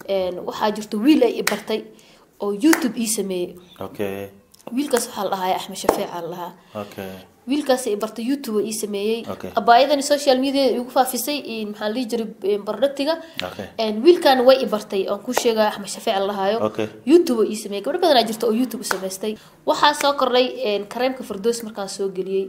een, waxaa jirto wiil ay i bartay oo youtube ii sameeyey okay wiilkaas waxaa la dhahaa axmed shafeeca la dhahaa okay wiilkaas ay bartay youtube ii sameeyey Okay. abaayadani social media igu faafisay in maxaa la dhihi jiray productiga Okay. Een, wiilkan way i bartay oon ku sheega axmed shafeec la dhahaayo Okay. youtube ii sameeyey gabdho badanaa jirta oo youtube u samaystay waxaa soo kordhay een, kareemka fardoos markaan soo geliyey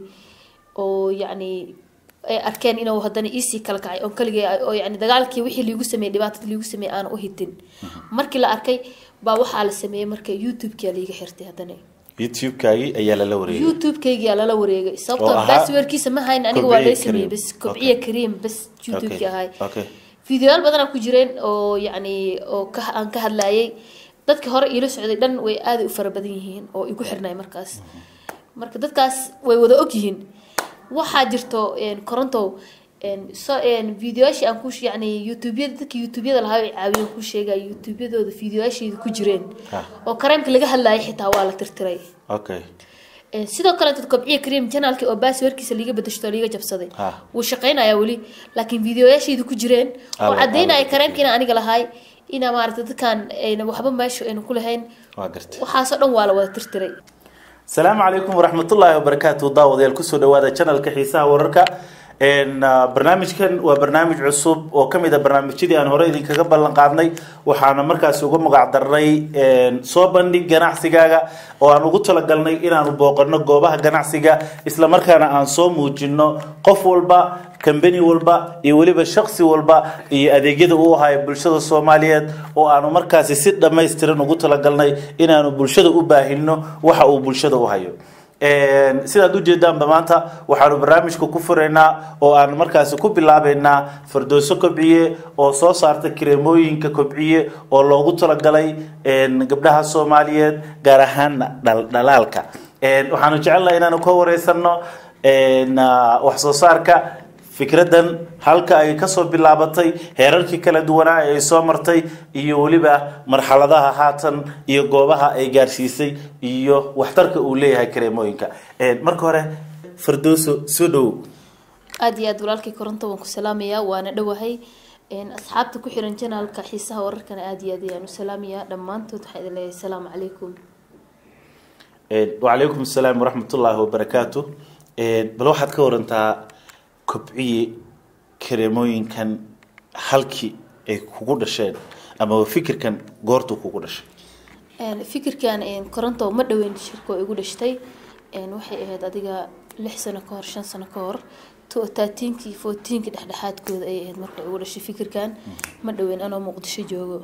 oo yacni ay arkeen inuu haddana iisii kala kacay oo kaligay oo yacni dagaalkii wixii liigu sameeyey dhibaatada liigu sameeyey aan u hitin markii la arkay baa waxaa la sameeyey marka youtube-kia liiga xirtay haddana youtube-kaagii ayaa lala wareegay youtube-kaygiyaa lala wareegay Oo sababtoo ahaa baasweerkiisa ma hayn aniga waa Kobciye lay sameeyey Kareem. bas kobciye kareem bas youtube-ki Okay. ahay okay fideoyaal badanaa ku jireen oo yacni oo ka aan ka hadlaayay dadka hore iila socday dhan way aada u fara badan yihiin oo igu xirnay markaas marka dadkaas way wada og yihiin waxaa jirto een, korontow een, so een, fideoyaashii aan ku yacni youtubeyada dadka youtubeyada lahaa ay caawiyeen ku sheegaya youtubeyadooda fideoyaasheeda ku jireen Ha. oo kareemka laga hadlaayay xitaa waa la tirtiray okay Een, sidoo kale dad kobciye kareem janaalki oo baasweerkiisa liiga bedeshto liiga jabsaday Ha. wuu shaqaynayaa weli laakiin fideoyaasheedu ku jireen oo Alla- cadaynaya alla- kareemka inaan aniga lahay inaa maaragta dadkan ayna waxba meesha ayna ku lahayn waa gartay waxaasoo dhan waa la wada tirtiray asalaamu calaykum waraxmatullaahi wabarakaatu daawadayaal kusoo dhawaada channelka xiisaha wararka Een, ah, barnaamijkan waa barnaamij cusub oo kamid a barnaamijyadii aan hore idinkaga ballan qaadnay waxaana markaasi uga magac darnay een, soo bandhig ganacsigaaga oo aan ugu talagalnay inaanu booqano goobaha ganacsiga isla markaana aan soo muujino qof walba kambani walba iyo weliba shaksi walba iyo adeegyada uu hayo bulshada soomaaliyeed oo aanu markaasi si dhammaystiran ugu talagalnay inaanu bulshada u baahino waxa uu bulshada u hayo Een, sidaad ujeedaanba maanta waxaanu barnaamijka ku furaynaa oo aan markaasi ku bilaabeynaa fardooso kobciye oo soo saarta kareemooyinka kobciye oo loogu talagalay een, gabdhaha soomaaliyeed gaar ahaan dhal- dhalaalka Een, waxaanu jecelnahay inaanu ka wareysano een, ah, wax soo saarka fikradan halka ay kasoo bilaabatay heerarkii kala duwanaa ee ay soo martay iyo weliba marxaladaha haatan iyo goobaha ay gaarsiisay iyo waxtarka uu leeyahay kareemooyinka Een, marka hore fardooso soo dhowow aada iyo aad walaalkii koronto waan ku salaamayaa waana dhowahay Een, asxaabta ku xiran janaalka xiisaha wararkana aada iyo aad ayaan u salaamayaa dhammaantood waxaa idin leeyahay asalaamu calaykum Een, wacalaykum asalaam waraxmatullaahi wabarakaatu Een, bal waxaad ka warantaa kobciye kareemooyinkan halkii ay kugu dhasheen ama fikirkan goortuu kugu dhashay Een, fikirkan een, koronto ma dhaweyn shirka oo igu dhashtay Een, waxay ahayd adiga lix sano ka hor shan sano ka hor taatiinkii fourteenkii dhexdhexaadkooda ay ahayd marka igu dhashay fikirkan ma dhaweyn anoo muqdisho joogo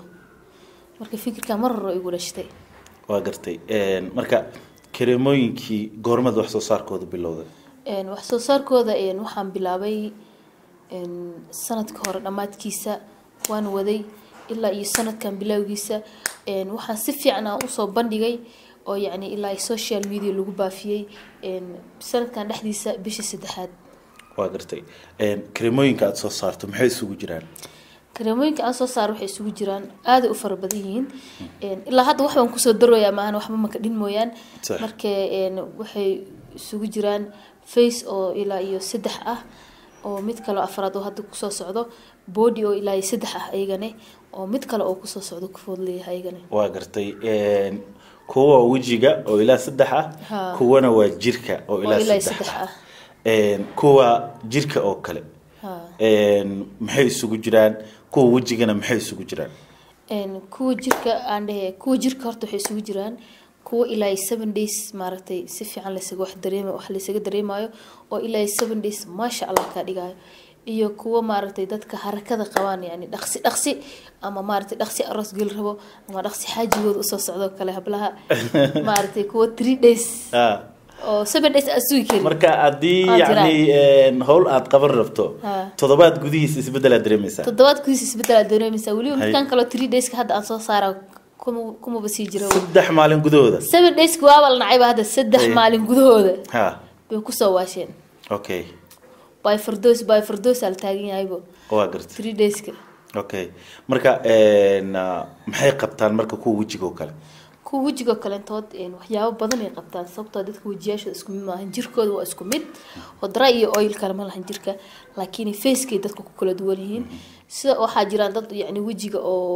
marka fikirkan mar hore igu dhashtay waa gartay Een, marka kareemooyinkii goormada wax soo saarkooda bilowday Een, wax soo saarkooda een, waxaan bilaabay een, sanadka hore dhammaadkiisa waan waday ilaa iyo sanadkan bilowgiisa Een, waxaan si fiican aan usoo bandhigay oo yacni ilaa iyo social media lagu baafiyey Een, sanadkan dhexdiisa bishii saddexaad waa gartay Een, kareemooyinka aada soo saarto maxay isugu jiraan kareemooyinka aan soo saaro waxay isugu jiraan aada u fara badan yihiin Een, ilaa hadda wax baan kusoo darooyaa maahan waxba maka dhin mooyaan Sax. marka een, waxay isugu jiraan face oo ilaa iyo saddex ah oo mid kale oo afraad oo hadda kusoo socdo body oo ilaa iyo saddex ah ayagane oo mid kale oo kusoo socdo kufood leeyahay ayagane waa gartay Een, kuwa waa wejiga oo ilaa saddex ah Ha. kuwana waa jirka oo oo ilaa ilaa iyo saddex saddex ah ah Een, kuwa jirka oo kale Ha. Een, maxay isugu jiraan kuwa wejigana maxay isugu jiraan Een, kuwa jirka aan dhehe kuwa jirka horta waxay isugu jiraan kuwa ilaa iyo seven days maaragtay si fiican laysaga wax dareema wax laysaga dareemayo oo ilaa iyo seven days maasha allah kaa dhigayo iyo kuwa maaragtay dadka harakada qabaan yani dhaqsi dhaqsi ama maaragtay dhaqsi aroos geli rabo ama dhaqsi xaajigooda usoo socdo kale hablaha maaragtay kuwa three days Ah, oo seven days aad sugi karin marka haddii Waa jiraan. yacni een, howl aada qaban rabto Ha. toddobaad gudihiisa isbeddel aad dareemaysaa toddobaad kudiis isbedel aad dareemaysaa weliba Hay. midkan kaleo three dayska hadda aan soo saara kuma kumaba sii jiro saddex maalin gudahooda seven days waaba la nacayba hadda saddex Ay. maalin gudahooda ha bay kusoo waasheen okay by fardos by fardos aa la taagan yahaybo waa gartay three dayska okay marka een, ah, maxay qabtaan marka kuwa wejiga oo kale kuwa wejiga kalentood een, waxyaabo badan ay qabtaan sababtoo dadka wejiyaashooda isku mid maahan jirkooda waa isku mid hodra iyo oil kale ma lahan jirka laakiin facekay dadka ku kala duwan yihiin sida waxaa jiraan dad yacni wejiga oo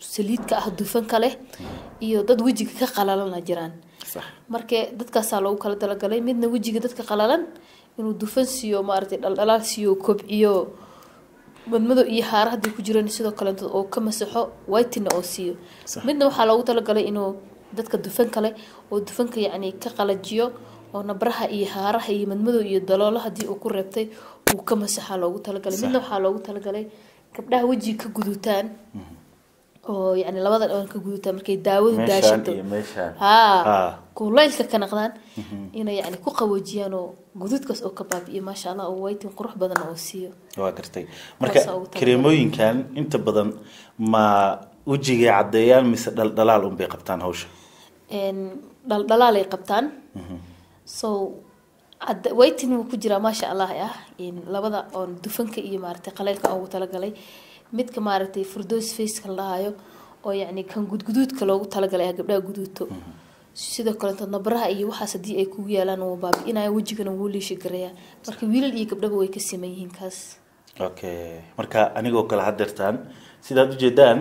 saliidka ah dufanka leh iyo dad wejiga ka qalalana jiraan sax marka dadkaasaa loogu kala talagalay midna wejiga dadka qalalan inuu dufan siiyo maaragtay dhaldhalaal siiyo kobciyo madmado iyo haara haddii ku jiraan sidoo kaleeto oo ka masaxo whitina oo siiyo Sax. midna waxaa loogu talagalay inuu dadka dufanka leh oo dufanka yacni ka qalajiyo oo nabraha iyo haaraha iyo madmado iyo daloolo haddii uu ku reebtay uu ka masaxaa loogu talagalay Sax. midna waxaa loogu talagalay gabdhaha wejiga ka gudutaan oo yacni labada dhaban ka gudutaan markay daawadu meeshaan daashato iyo meeshaan haa haa kulaylka ka naqdaan inay yani ku qaboojiyaan oo guduudkaas oo ka baabi'iyo maasha allah oo waytin qurux badan oo siiyo waa gartay marka Kuwaas ugu talagalay. kareemooyinkan inta badan ma wejigay caddeeyaan mise dhaldhalaal unbay qabtaan hawsha Een, dhaldhalaalay qabtaan so cadda- waytin wuu ku jiraa maasha allah ah een, labada oon dufanka iyo maaragtay qaleylka aan ugu talagalay midka maaragtay furdoos faceka la dhahayo oo yacni kan gudguduudka loogu talagalay ah gabdhaha guduudto sidoo kaleeto nabraha iyo waxaas haddii ay kugu yaalaan wuu baabi'inaya wejigana wuu liishi garayaa marka wiilal iyo gabdhaba way ka siman yihiin kaas okay marka anigoo kale hadeertaan sidaad ujeedaan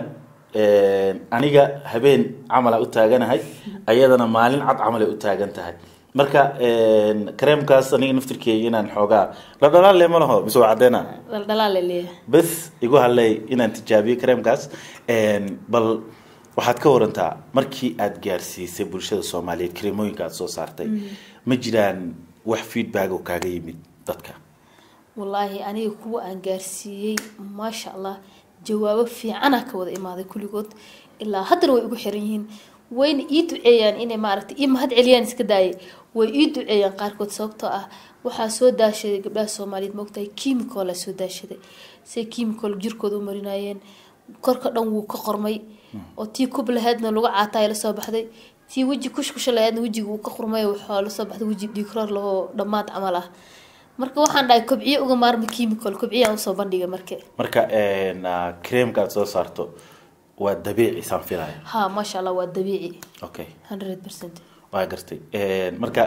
aniga habeen camala u taaganahay ayadana maalin cad camalay u taagan tahay marka kareemkaas aniga naftirkeeya inaan xoogaa dhaldhalaal le ma laho mise waa caddeena dhaldhalaal ay leeyahay bes igu hadlay inaan tijaabiyo kareemkaas bal waxaad ka warantaa markii aada gaarsiisay bulshada soomaaliyeed kareemooyinka aada soo saartay ma jiraan wax feedback oo kaaga yimid dadka wallaahi aniga kuwa aan gaarsiiyey maasha allah jawaabo fiicana ka wada imaaday kulligood ilaa haddana way ugu xiran yihiin wayna ii duceeyaan inay maaragtay ii mahad celiyaan iska daayay way ii duceeyaan qaarkood sababtoo ah waxaa soo daashaday gabdhaha soomaaliyeed moogtahay kiimikoolaa soo daashaday say kiimikool jirkooda u marinayeen korka dhan wuu ka qormay oo tii kub lahaydna lagu caataay la soo baxday tii weji kushkusha lahaydna wejiga uu ka qurmay waxaa la soo baxday weji dhiigroor lahoo dhammaad camal ah marka waxaan dhahay kobciye uga maarma chemical kobciye aan usoo bandhigay marke marka kareemka aada soo saarto waa dabiici saan filaya ha maasha allah waa dabiici okay hundred percent waa gartay marka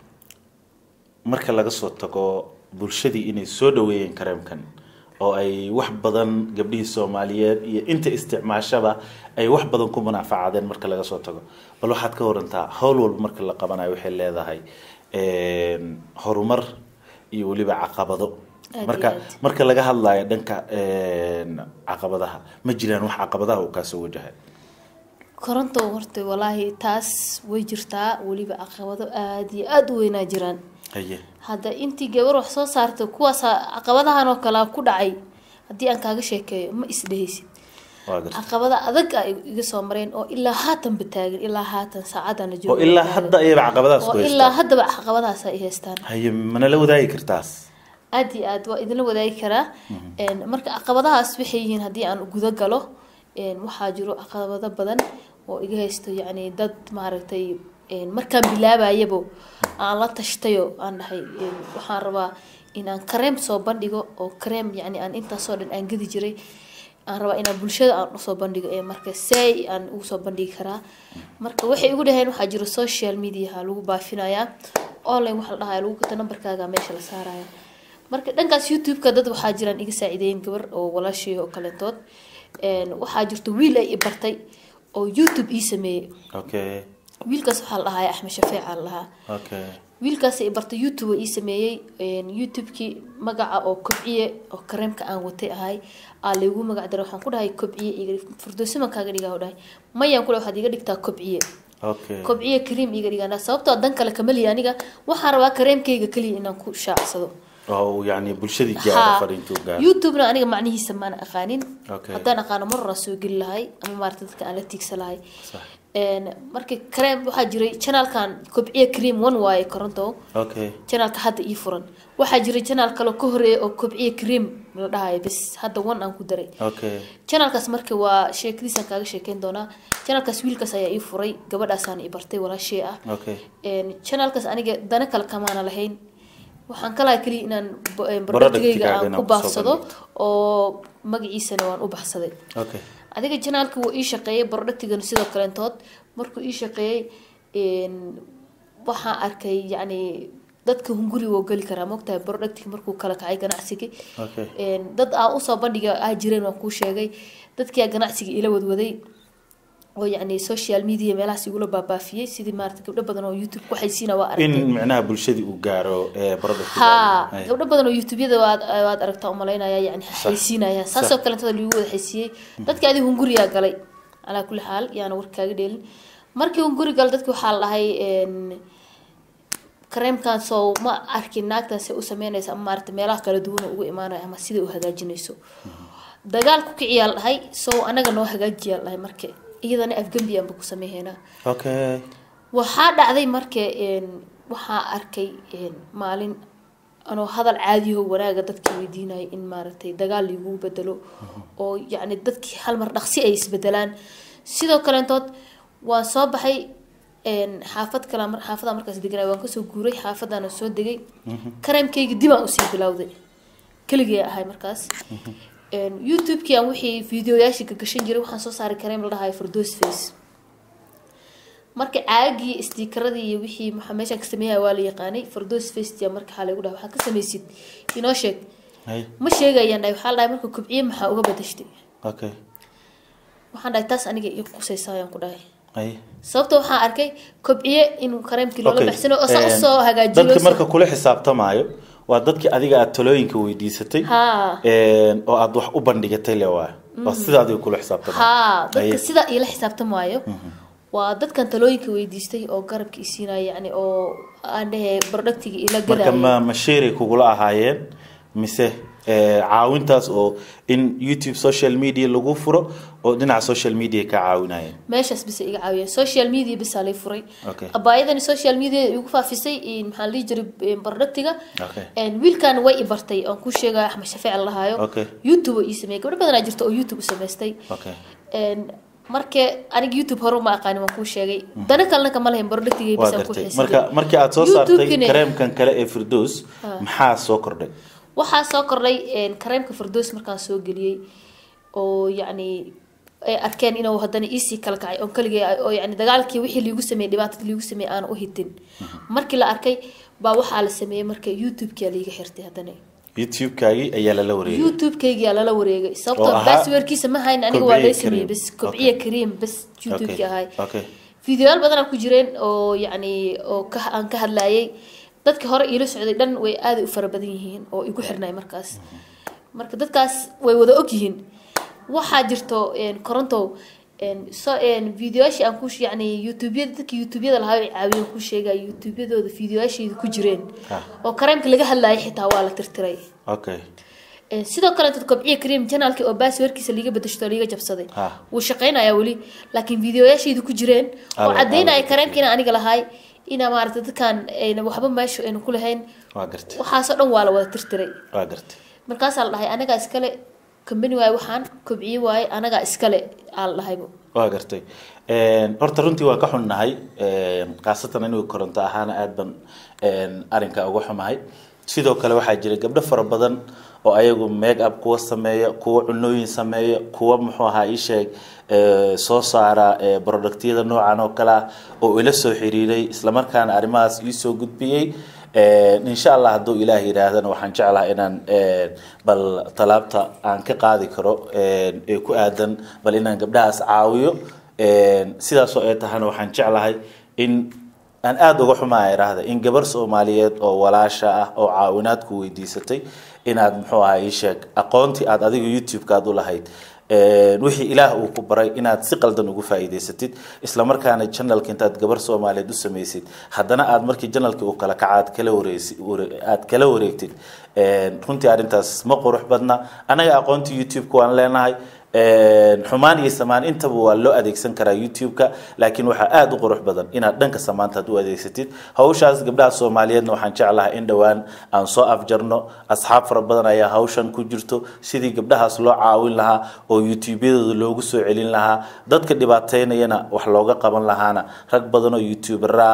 marka laga soo tago bulshadii inay soo dhaweeyeen kareemkan oo ay wax badan gabdhihii soomaaliyeed iyo inta isticmaashaba ay wax badan ku munaafacadeen marka laga soo tago bal waxaad ka warantaa howl walba marka la qabanayo waxay leedahay horumar iyo weliba caqabado Aad marka iyo aad. marka laga hadlayo dhanka caqabadaha ma jiraan wax caqabadaha uu kaasoo wajahay koronto horta walaahi taas way jirtaa weliba caqabado aada iyo aada u weynaa jiraan haye hadda intii gabar wax soo saartay kuwaas caqabadahan oo kale ku dhacay haddii aan kaaga sheekeeyo ma isdhehaysid waa gartay caqabada adag ay iga soo mareen oo ilaa haatanba taagan ilaa haatan saacadana oo joogo ilaa hadda ayaba caqabadahaas oo ku ilaa haystaan haddaba caqabadahaas ay haystaan haye mana la wadaagi kartaas aada iyo aad waa idinla wadaagi karaa Een, marka caqabadahaas waxay yihiin haddii aan guda galo een, waxaa jiro caqabado badan oo iga haysto yacni dad maaragtay een, markaan bilaabayabo aan la tashtayo aan dhahay een, waxaan rabaa inaan kareem soo bandhigo oo kareem yacni aan intaasoo dhan aan gedi jiray aan rabaa inaan bulshada aan usoo bandhigo ee marka say aan ugu soo bandhigi karaa marka waxay igu dhaheen waxaa jiro social mediaha lagu baafinayaa online waxa la dhahaya lagu gata nambarkaaga meesha la saaraya marka dhankaas youtube-ka dad waxaa jiraan iga saaciideyn gabar oo walaashii oo kalentood Een, waxaa jirto wiil ay i bartay oo youtube ii sameeyey okay wiilkaas waxaa la dhahaya axmed shafeeca la dhahaa okay wiilkaas i bartay youtube ii sameeyey Een, youtube-kii magaca oo kobciye oo kareemka aan watay ahay aa laygu magac daray waxaan ku dhahay kobciye iga dhig furdoosiman kaaga dhigaa dhahay mayaan ku dhahay waxaad iga dhigtaa kobciye okay kobciye kareem iga dhigaa sababtoo ah dan kale kama lihi aniga waxaan rabaa kareemkayga keliya inaan ku shaacsado oo yani bulshadii gaara Ha. fariintuu gaara youtube-na aniga macnihiisa maana aqaanin Okay. haddaan aqaano mar horaa soo geli lahay ama maarata dadka aan la tiigsa lahay Sax. Een, marka kareem waxaa jiray janaalkan kobciye cream one waaye koronto okay janaalka hadda ii furan waxaa jiray janaal kale ka horeeya oo kobciye cream la dhahayo bes hadda one aan ku daray okay janaalkaas marka waa sheekadiisaan kaaga sheekeyn doonaa janaalkaas wiilkaas ayaa ii furay gabadhaasaan i bartay walaashee ah okay Een, janaalkaas aniga dana kale kamaana lahayn waxaan ka lahay keliya inaan bo- een, Productigaaga productigayga aan inaan ku kusoo baafsado oo magaciisana waan u baxsaday okay adiga janaalka wuu ii shaqeeyay productigana sidoo kaleentood markuu ii shaqeeyey een, waxaan arkay yacni dadka hunguri woo geli karaa mogtahay productiga markuu kala kacay ganacsiga okay Een, dad aan usoo bandhiga ah jireen waan kuu sheegay dadkia ganacsiga ila wadwaday oo yacni social media meelahaas igula baabaafiyey sidii maarata gabdho badan oo youtube ku xaysiina waa in aragtay micnaha bulshadii uu gaaro ee product ha gabdho badan oo youtubeyada waad waad aragtaa umalaynaya yani xaysiinaya saasoo kalentada lagu wada xaysiiyey dadka adi hunguriyaa galay calaa kulli xaal yaana war kaaga dheelin markii hunguri gal dadki waxaa la dhahay een, kareemkan soo ma arkin naagtaasi u sameynaysa ama maarata meelaha kala duwan oo ugu imaanaya ama sida u hagaajinayso dagaal ku kiciyaa la dhahay soo anaga noo hagaajiyaa la dhahay marka iyadana afgembi aanba ku sameehaynaa okay waxaa dhacday marka een, waxaa arkay een, maalin anoo hadal caadiyaho wanaaga dadka weydiinaya in maaragtay dagaal lagu bedelo oo yacni dadkii hal mar dhaqsi ay isbedelaan sidoo kaleentood waan soo baxay een, xaafad kale mar xaafadaan markaas deganay waan kasoo guuray xaafadaana soo degay kareemkayga dib aan usii bilowday keligee ahay markaas Een, youtube-kii aan wixii videoyaashii ka gashan jiray waxaan soo saaray kareem la dhahayo fordos face marka caagii istikaradii iyo wixii maxaa meeshaan ka sameeyaya waa la yaqaanay fordos face marka waxaa lagu dhaha waxaa ka samaysid inoo sheeg hay ma sheegayaan dhahay waxaa la dhahay marka kobciye maxaa uga badashtay okay waxaan dhahay taas aniga ii qusaysa ayaan ku dhahay hay sababta waxaan arkay kobciye inuu kareemkii loola Okay. baxsano oo saa Een, usoo hagaajiyo dadka marka kula xisaabtamaayo waa dadkii adiga aad talooyinka weydiisatay haa een, oo aad wax u bandhigatay le waa waa sida adiga kula xisaabtamaayo haa dadka Haye. sida iila xisaabtamaayo waa dadkan talooyinka weydiistay oo garabka isiinaya yani oo aan dhehe productiga ila marka gadaya ma ma sheeray kugula ahaayeen mise ee, caawintaas oo in youtube social media lagu furo oo dhinaca social media ka caawinayeen meeshaas bisa iga caawiyeen social media bisaa lay furay Okay. abaayadani social media igu faafisay in maxaa la dhihi jiray productiga Okay. And wiilkan way i bartay oon ku sheegaya axmed shafeec la lahaayo Okay. youtube oo ii sameeyay gabdho badanaa jirta oo youtube u samaystay okay And marka aniga youtube hore uma aqaanin waan kuu sheegay dana kalena kama lahayn productiga waa bisaan ku gartay xiisaday marka markii aad soo saartay YouTube-kina- kareemkan kale ee firdos maxaa soo kordhay waxaa soo kordhay een, kareemka fardoos markaan soo geliyey oo yacni ay arkeen inuu haddana iisii kala kacay oo keligay oo yacni dagaalkii wixii liigu sameeyey dhibaatadii liigu sameeyey aan u hitin markii la arkay baa waxaa la sameeyey marka youtube-kia liiga xirtay haddana youtube-kaagii ayaa lala wareegay youtube-kaygiyaa lala wareegay Oo sababtoo ahaa baasweerkiisa ma hayn aniga waa lay Kobciye sameeyey Kareem. bas kobciye Okay. kariim bas youtube-ki ahay okay fideoyaal badanaa ku jireen oo yacni oo ka aan ka hadlayay dadka hore iila socday dhan way aaday u fara badan yihiin oo igu xirnay markaas marka dadkaas way wada og yihiin waxaa jirto een, koronto een, so een, videoyaashii aan ku yacni youtubeyada dadka youtubeyada lahaa ay caawiyeen ku sheegaya youtubeyadooda videoyaasheeda ku jireen Ah. oo kareemka laga hadlayay xitaa waa la tirtiray okay Een, sidoo kale dad kobciye kareem janaalkii oo baasweerkiisa liiga bedeshto oo liiga jabsaday Ah. wuu shaqaynayaa weli laakiin videoyaasheedu ku jireen oo Alla- cadaynaya alla- kareemkiina aniga lahay ina maarata dadkan ayna waxba meesha ayna ku lahayn waa gartay waxaasoo dhan waa la wada tirtiray waa gartay markaasaa la dhahay anagaa iskale kambani waaye waxaan kobciye waaye anagaa iskale aa la dhahaybo waa gartay Een, horta runtii waa ka xunnahay een, khaasatan anigu koronto ahaana aad ban een, arrinka uga xumahay sidoo kale waxaa jira gabdho fara badan oo ayagu make up kuwa sameeya kuwa cunooyin sameeya kuwa muxuu ahaa ii sheeg ee, soo saara ee, productyada noocan oo kale ah oo ila soo xiriiray islamarkaana arrimahaas ii soo gudbiyey Een, insha allah hadduu ilaah yidhaahdana waxaan jeclahay inaan een, bal talaabta aan ka qaadi karo een, ee ku aadan bal inaan gabdhahaas caawiyo Een, sidaasoo ay tahana waxaan jeclahay in aan aada uga xumaa idhaahda in gabar soomaaliyeed oo walaasha ah oo caawinaad ku weydiisatay inaad muxuu ahaa ii sheeg aqoontii aad adiga youtube-ka aad u lahayd Een, wixii ilaah uu ku baray inaad si qaldan ugu faa'iidaysatid isla markaana channelka intaad gabar soomaaliyeed u samaysid haddana aad markii channelkii uu kala kaca aad kala wareegsi ware- aad kala wareegtid Een, runtii arrintaas ma qurux badna anaga aqoontii youtube-ka waan leenahay Een, xumaan iyo samaan intaba waa loo adeegsan karaa youtube-ka laakiin waxaa aada u qurux badan inaad dhanka samaanta aad u adeegsatid hawshaas gabdhaha soomaaliyeedna waxaan jeclahay in dhowaan aan soo afjarno asxaab fara badan ayaa hawshan ku jirto sidii gabdhahaas loo caawin lahaa oo youtube-yadooda loogu soo celin lahaa dadka dhibaateynayana wax looga qaban lahaana rag badan oo youtuber ah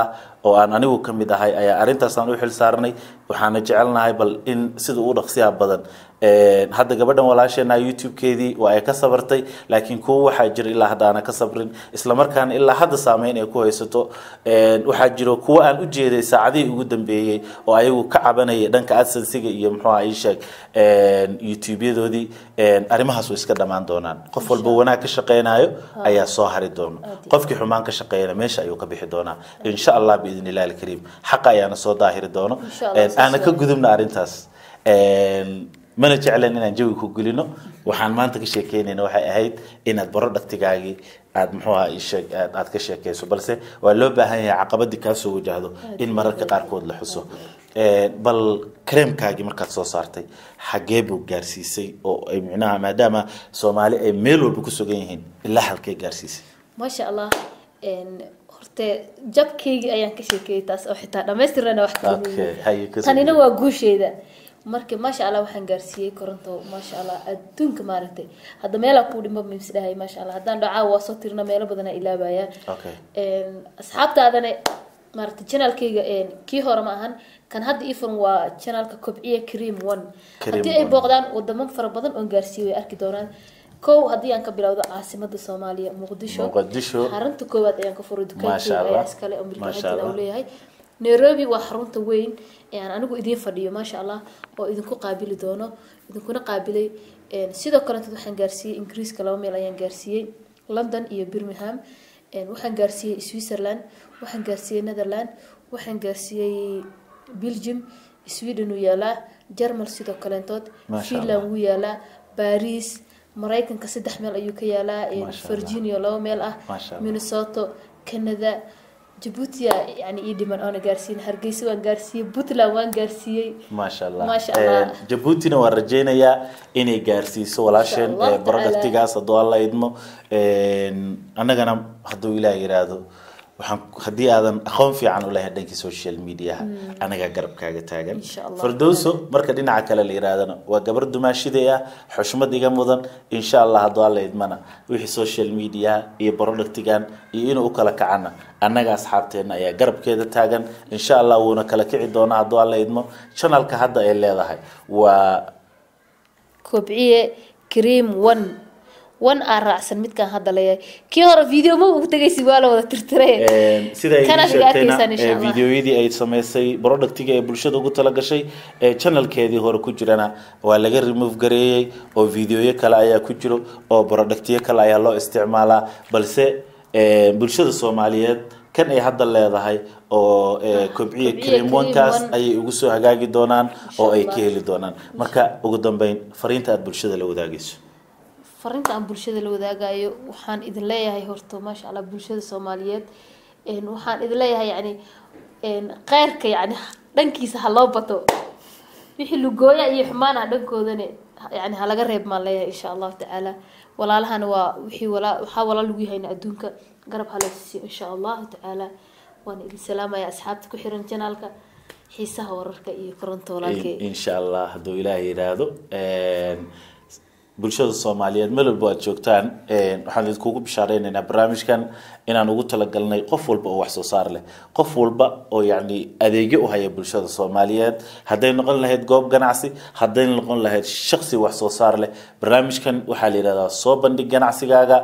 oo aan anigu ka mid ahay ayaa arrintaasaan u xil saarnay waxaana jecelnahay bal in sida ugu dhaqsiyaha badan hadda gabadhan walaasheena youtube-keedii waa ay ka sabartay laakiin kuwo waxaa jira ilaa hadda aana ka sabrin islamarkaana ilaa hadda saameyn ay ku haysato waxaa jiro kuwo aan u jeeday saacadihii ugu dambeeyey oo ayagu ka cabanayay dhanka adsensiga iyo muxuuha ii sheeg youtube-yadoodii arrimahaas way iska dhammaan doonaan qof walba wanaag ka shaqeynayo ayaa soo hari doona qofkii xumaan ka shaqeeyana meesha ayuu ka bixi doonaa insha allah biidn illahi alkariim xaqa ayaana soo daahiri doono aana ka gudubna arrintaas mana jeclan inaan jawi ku gelino waxaan maanta ka sheekeynayna waxay ahayd inaad baro dhaktigaagii aad muxuu aha sheeg aad ka sheekeyso balse waa loo baahan yahay caqabadii kaa soo wajahdo in mararka qaarkood la xuso bal kareemkaagii markaad soo saartay xagee buu gaarsiisay oo ay micnaha maadaama soomaali ay meel walba ku sugan yihiin ilaa halkee gaarsiisay maasha allah horte jabkaygii ayaan ka sheekeeyay taas oo xitaa dhamaystirana wax tanina waa guusheeda marka maasha allah waxaan gaarsiiyey koronto maasha allah adduunka maaragtay hadda meelaa kuu dhimo misdhahay maasha allah haddaan dhacaa waa soo tirna meelo badanaa ilaabayaan asxaabtaadana maaragtay janaalkayga kii hore ma ahan kan hadda ifan waa janaalka kobciya cream one haddii ay booqdaan wadamo fara badan oon gaarsiiyey way arki doonaan kow haddii aan ka bilowdo caasimada soomaaliya muqdisho muqdisho xarunta koowaad ayaan ka furay Masha dukaankeyga Allah. ayaa iskale oo Masha milkaxeedina Allah. uu leeyahay nairobi waa xarunta weyn ee aan anigu idiin fadhiyo maasha allah oo idinku qaabili doono idinkuna qaabilay Een, sidoo kaleeto waxaan gaarsiiyey ingiriiska laba meel ayaan gaarsiiyey london iyo birmingham Een, waxaan gaarsiiyey switzerland waxaan gaarsiiyey netherland waxaan gaarsiiyey belgium sweden wuu yaalaa germal sidoo kaleentood Masha finland Allah. wuu yaalaa baris maraykanka saddex meel ayuu ka yaalaa Een, Masha Allah. virginia laba meel ah Masha Allah. minnesota canada jabuutia yani ii dhiman oona gaarsiin hargeysa waan gaarsiiyey puntland waan gaarsiiyey maasha allah Maasha Allah. Eh, jabuutina waan rajeynayaa inay gaarsiiso walaasheen Insha Allah eh, barodhaktigaas hadduu alla idmo annagana hadduu ilaah yiraahdo waxaan haddii aadan aqoon fiican u lahayn dhankii social mediaha anagaa garabkaaga taagan Insha Allah. firdowso marka dhinaca kale la yiraahdana waa gabar dumaashiday ah xushmad iga mudan insha allah hadduu alla idmana wixii social media iyo barodhaktigan iyo inuu u kala kacana annaga asxaabteena ayaa garabkeeda taagan insha allah wuuna kala kici doonaa hadduu alla idmo channelka hadda ay leedahay waa kobciye cream one one aa raacsan midkaan hadda leeyahay kii hore video ma ugu tegaysi waa la wada tirtire sida ay Kana ii iga sheegtayna arkaysaan insha ee, Allah. videoyadii ay samaysay productiga ee bulshada ugu talagashay ee channelkeedii hore ku jirana waa laga remove gareeyey oo videoyo kale ayaa ku jiro oo productyo kale ayaa loo isticmaalaa balse ee, bulshada soomaaliyeed kan ay hadda leedahay oo ee, kobciye Kobciye cream Cream one-kaas One. ayay ugu soo hagaagi doonaan oo ay Allah. ka heli doonaan marka ugu dambeyn fariinta aad bulshada la wadaagayso farinta aan bulshada la wadaagayo waxaan idin leeyahay horta maasha allah bulshada soomaaliyeed Een, waxaan idin leeyahay yani een, kheyrka yani dhankiisa ha loo bato wixii lugooya iyo xumaana dhankoodana yani halaga reeb maan leeyahay insha allahu tacaala walaalahana waa wixii walaa waxaa walaal lagu yahayna adduunka garab halasiiyo insha allahu tacaala waan idin salaamaya asxaabta ku xiran janaalka xiisaha wararka iyo koronto walaalkay insha allah hadduu ilaah yidhaahdo bulshada soomaaliyeed meel walba aad joogtaan waxaan idinkugu bishaareynayna barnaamijkan inaan ugu talagalnay qof walba oo wax soo saar leh qof walba oo yacni adeegyo u haya bulshada soomaaliyeed hadday noqon lahayd goob ganacsi hadday noqon lahayd shaksi wax soo saar leh barnaamijkan waxaa la yidhahdaa soo bandhig ganacsigaaga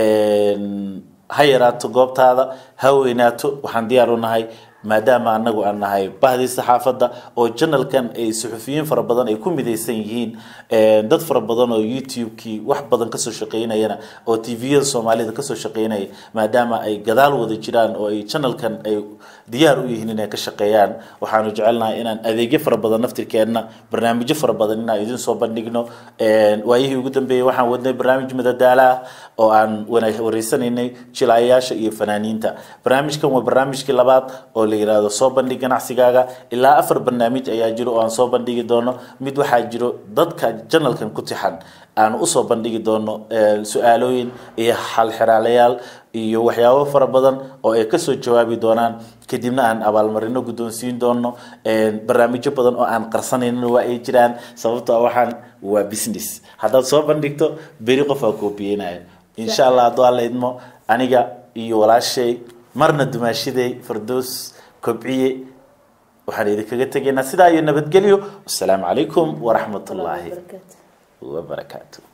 ha yaraato goobtaada ha weynaato waxaan diyaar u nahay maadaama anagu aan nahay bahdii saxaafadda oo janalkan ay suxufiyiin fara badan ay ku midaysan yihiin dad fara badan oo youtube-kii wax badan kasoo shaqeynayana oo tviyada soomaalida kasoo shaqeynaya maadaama ay gadaal wada jiraan oo ay janalkan ay diyaar u yihiin inay ka shaqeeyaan waxaanu jecelnahay inaan adeegyo fara badan naftirkeenna barnaamijyo fara badan inaan idin soo bandhigno waayihii ugu dambeeyey waxaan wadnay barnaamij madadaala ah oo aan wana- wareysanaynay jilaayayaasha iyo fanaaniinta barnaamijkan waa barnaamijkii labaad oo la yiraahdo soo bandhig ganacsigaaga ilaa afar barnaamij ayaa jiro oo aan soo bandhigi doono mid waxaa jiro dadka janalkan ku tixan aan usoo bandhigi doono eh, su-aalooyin iyo xalxiraalayaal iyo waxyaabo fara badan oo ay kasoo jawaabi doonaan kadibna aan abaalmarino guddoonsiin doono barnaamijyo badan oo aan qarsanaynin waa ay jiraan sababtoo ah waxaan waa business haddaad soo bandhigto beri qof aa koobiyeynayo insha allah hadduu alla idmo aniga iyo walaashay marna dumaashiday fardoos kobciye waxaan idinkaga tegaynaa sidaa iyo nabadgelyo wasalaamu calaykum waraxmat ullaahi barakaatu wabarakaatu